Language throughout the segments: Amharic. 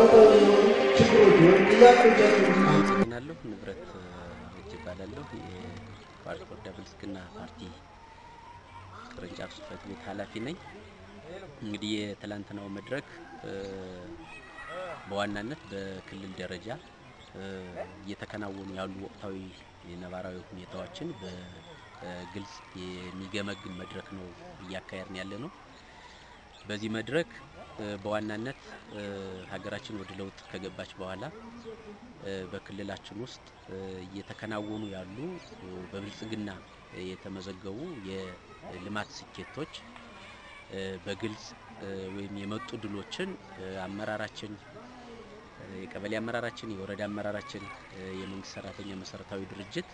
መሰረታዊ የሆኑ ችግሮች ወይም ጥያቄዎቻችን አመሰግናለሁ። ንብረት እጅ እባላለሁ። የዋልድባ ብልጽግና ፓርቲ ቅርንጫፍ ጽሕፈት ቤት ኃላፊ ነኝ። እንግዲህ የትላንትናው መድረክ በዋናነት በክልል ደረጃ እየተከናወኑ ያሉ ወቅታዊ ነባራዊ ሁኔታዎችን በግልጽ የሚገመግም መድረክ ነው እያካሄድን ያለ ነው። በዚህ መድረክ በዋናነት ሀገራችን ወደ ለውጥ ከገባች በኋላ በክልላችን ውስጥ እየተከናወኑ ያሉ በብልጽግና የተመዘገቡ የልማት ስኬቶች በግልጽ ወይም የመጡ ድሎችን አመራራችን የቀበሌ አመራራችን፣ የወረዳ አመራራችን፣ የመንግስት ሰራተኛ መሰረታዊ ድርጅት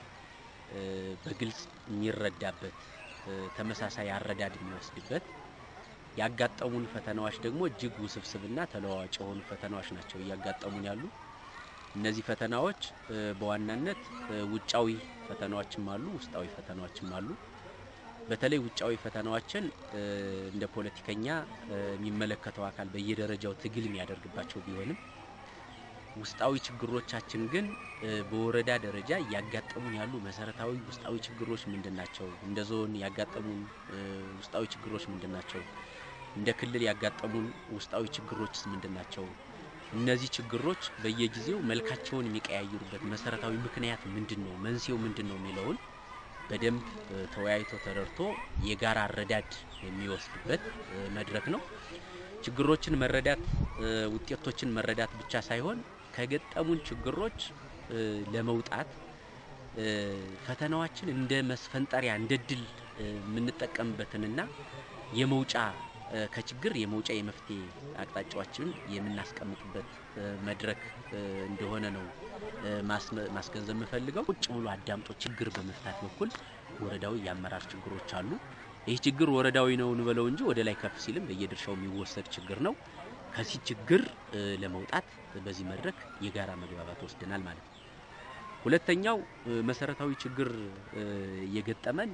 በግልጽ የሚረዳበት ተመሳሳይ አረዳድ የሚወስድበት ያጋጠሙን ፈተናዎች ደግሞ እጅግ ውስብስብና ተለዋዋጭ የሆኑ ፈተናዎች ናቸው እያጋጠሙን ያሉ። እነዚህ ፈተናዎች በዋናነት ውጫዊ ፈተናዎችም አሉ፣ ውስጣዊ ፈተናዎችም አሉ። በተለይ ውጫዊ ፈተናዎችን እንደ ፖለቲከኛ የሚመለከተው አካል በየደረጃው ትግል የሚያደርግባቸው ቢሆንም ውስጣዊ ችግሮቻችን ግን በወረዳ ደረጃ እያጋጠሙን ያሉ መሰረታዊ ውስጣዊ ችግሮች ምንድን ናቸው? እንደ ዞን ያጋጠሙን ውስጣዊ ችግሮች ምንድን ናቸው? እንደ ክልል ያጋጠሙን ውስጣዊ ችግሮችስ ምንድን ናቸው? እነዚህ ችግሮች በየጊዜው መልካቸውን የሚቀያየሩበት መሰረታዊ ምክንያት ምንድን ነው? መንስኤው ምንድን ነው የሚለውን በደንብ ተወያይቶ ተረድቶ የጋራ አረዳድ የሚወስድበት መድረክ ነው። ችግሮችን መረዳት ውጤቶችን መረዳት ብቻ ሳይሆን ከገጠሙን ችግሮች ለመውጣት ፈተናዎችን እንደ መስፈንጠሪያ እንደ ድል የምንጠቀምበትንና የመውጫ ከችግር የመውጫ የመፍትሄ አቅጣጫዎችን የምናስቀምጥበት መድረክ እንደሆነ ነው ማስገንዘብ የምፈልገው። ቁጭ ብሎ አዳምጦ ችግር በመፍታት በኩል ወረዳዊ የአመራር ችግሮች አሉ። ይህ ችግር ወረዳዊ ነው እንበለው እንጂ ወደ ላይ ከፍ ሲልም በየድርሻው የሚወሰድ ችግር ነው። ከዚህ ችግር ለመውጣት በዚህ መድረክ የጋራ መግባባት ወስደናል ማለት ነው። ሁለተኛው መሰረታዊ ችግር የገጠመን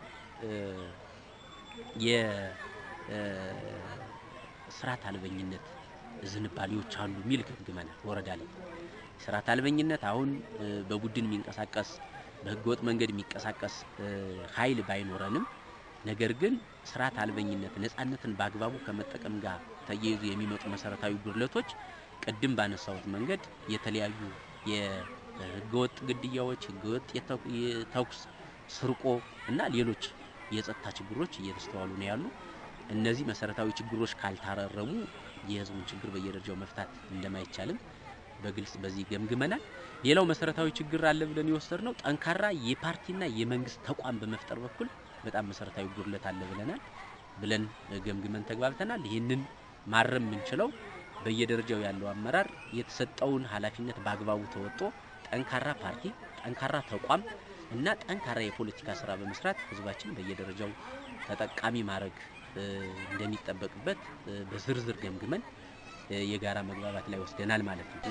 የስርዓት አልበኝነት ዝንባሌዎች አሉ የሚል ገምግመናል። ወረዳ ላይ ስርዓት አልበኝነት አሁን በቡድን የሚንቀሳቀስ በህገወጥ መንገድ የሚንቀሳቀስ ኃይል ባይኖረንም ነገር ግን ስርዓት አልበኝነት ነጻነትን በአግባቡ ከመጠቀም ጋር ተያይዞ የሚመጡ መሰረታዊ ጉድለቶች ቅድም ባነሳሁት መንገድ የተለያዩ የህገወጥ ግድያዎች፣ ህገወጥ የተኩስ ስርቆ እና ሌሎች የጸጥታ ችግሮች እየተስተዋሉ ነው ያሉ። እነዚህ መሰረታዊ ችግሮች ካልታረሙ የህዝቡን ችግር በየደረጃው መፍታት እንደማይቻልም በግልጽ በዚህ ገምግመናል። ሌላው መሰረታዊ ችግር አለ ብለን የወሰድነው ጠንካራ የፓርቲና የመንግስት ተቋም በመፍጠር በኩል በጣም መሰረታዊ ጉድለት አለ ብለናል ብለን ገምግመን ተግባብተናል። ይህንን ማረም የምንችለው በየደረጃው ያለው አመራር የተሰጠውን ኃላፊነት በአግባቡ ተወጥቶ ጠንካራ ፓርቲ፣ ጠንካራ ተቋም እና ጠንካራ የፖለቲካ ስራ በመስራት ህዝባችን በየደረጃው ተጠቃሚ ማድረግ እንደሚጠበቅበት በዝርዝር ገምግመን የጋራ መግባባት ላይ ወስደናል ማለት ነው።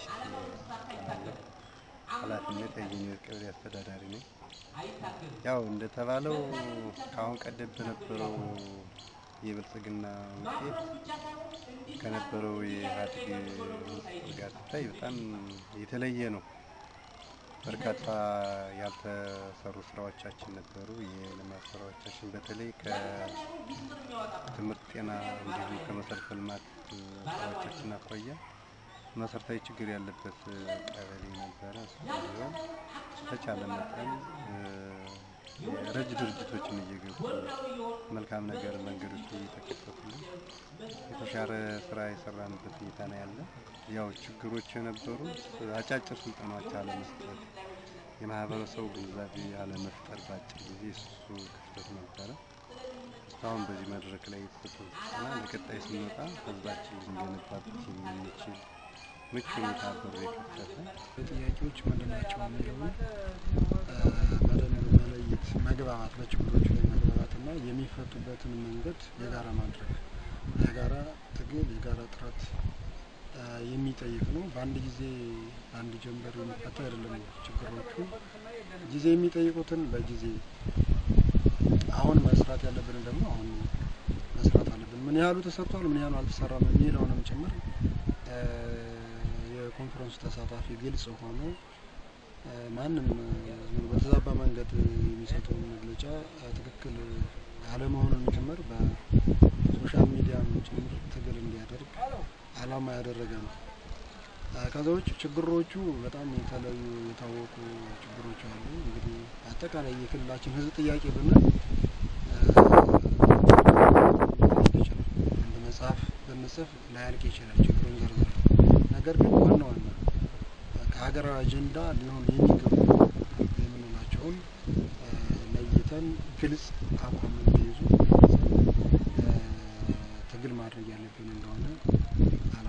ኃላፊነት የኢንጂነር ቀበሌ አስተዳዳሪ ነኝ። ያው እንደተባለው ከአሁን ቀደም በነበረው የብልጽግና ውጤት ከነበረው የኢህአዴግ ጋር ሲታይ በጣም የተለየ ነው። በርካታ ያልተሰሩ ስራዎቻችን ነበሩ። የልማት ስራዎቻችን በተለይ ከትምህርት፣ ጤና እንዲሁም ከመሰረተ ልማት ስራዎቻችን አኳያ መሰረታዊ ችግር ያለበት ቀበሌ ነበረ። እሱ ቢሆን በተቻለ መጠን ረጅ ድርጅቶችን እየገቡ መልካም ነገር መንገዶች እየተከፈቱልን የተሻለ ስራ የሰራንበት ሁኔታ ነው ያለ። ያው ችግሮች የነበሩ አጫጭር ስልጠናዎች አለመስጠት፣ የማህበረሰቡ ግንዛቤ አለመፍጠር በአጭር ጊዜ እሱ ክፍተት ነበረ። እስካሁን በዚህ መድረክ ላይ የተሰጠው ስልጠና ለቀጣይ ስንወጣ ህዝባችን ልንገነባበት የምንችል ምቹ ሁኔታ በር የከፈተ ጥያቄዎች ምንድን ናቸው የሚለውን በደንብ መለየት፣ መግባባት፣ በችግሮች ላይ መግባባትና የሚፈቱበትን መንገድ የጋራ ማድረግ የጋራ ትግል የጋራ ጥረት የሚጠይቅ ነው። በአንድ ጊዜ በአንድ ጀንበር የሚፈታ አይደለም። ችግሮቹ ጊዜ የሚጠይቁትን በጊዜ አሁን መስራት ያለብንን ደግሞ አሁን መስራት አለብን። ምን ያህሉ ተሰርቷል፣ ምን ያህሉ አልተሰራም የሚለውንም ጭምር የኮንፈረንሱ ተሳታፊ ግልጽ ሆኖ እ፣ ማንም እ፣ ዝም ብሎ በተዛባ መንገድ የሚሰጠውን መግለጫ እ፣ ትክክል አለመሆኑን ጭምር በሶሻል ሚዲያም ጭምር ትግል እንዲያደርግ አላማ ያደረገ ነው። እ፣ ከዛ ውጭ ችግሮቹ በጣም የተለዩ የታወቁ ችግሮች አሉ። እንግዲህ አጠቃላይ የክልላችን ሕዝብ ጥያቄ ብንል ሊያልቅ ይችላል። አንድ መጽሐፍ ብንጽፍ ላያልቅ ይችላል ችግሩን ዘርዝር። ነገር ግን ዋና ዋና ከሀገራዊ አጀንዳ ሊሆኑ የሚገቡ የምንላቸውን እ፣ ለይተን ግልጽ አቋም እንዲይዙ እ፣ ትግል ማድረግ ያለብን እንደሆነ አላ